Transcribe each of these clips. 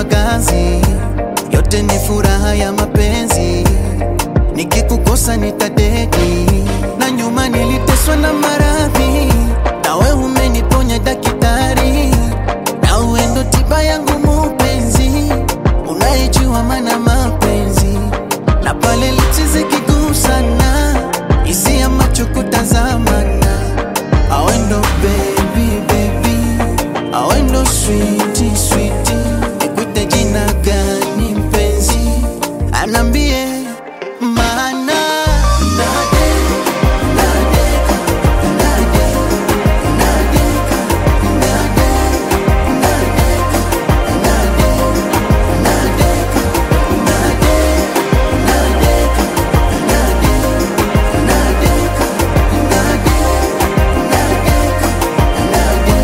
kazi, yote ni furaha ya mapenzi. Nikikukosa nitadeki, na nyuma niliteswa na maradhi, nawe umeniponya daktari, na uwe ndo tiba yangu mupenzi, unayejua maana mapenzi, na pale lichi zikigusana, hisia macho kutazamana, awe ndo baby baby, awe ndo sweetie sweetie, nikuite jina gani mpenzi, anambie maana nade nadeka nade nadeka nade nadeka nade nadeka nade nadeka nade nadeka nade nadeka nade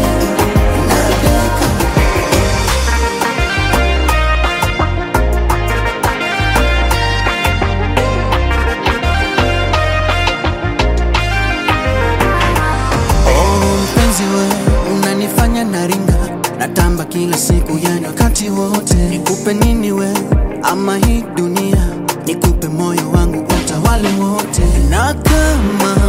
nadeka Oh, mpenzi we, unanifanya naringa, natamba kila siku, yani wakati wote. Nikupe nini we, ama hii dunia, nikupe moyo wangu utawale wote, na kama